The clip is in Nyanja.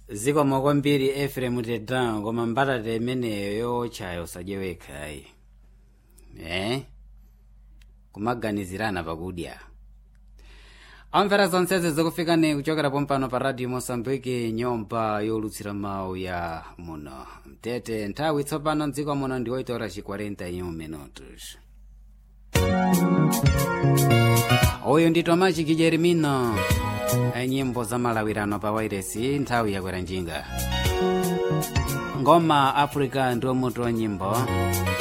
zikomo kwambiri efrem tedan koma mbatata imeneyo yochayo usadyewekha ayi eh kumaganizirana pakudya amvera zonsezi zikufikani kuchokera pompano pa radio mosambiki nyumba yolutsira mawu ya muno mtete nthawi tsopano mdziko muno ndi 8 horas 41 minutos uyu ndi tomaci kijerimino nyimbo za malawirano pa wairesi nthawi yakwera njinga ngoma africa ndiwo mutu wa nyimbo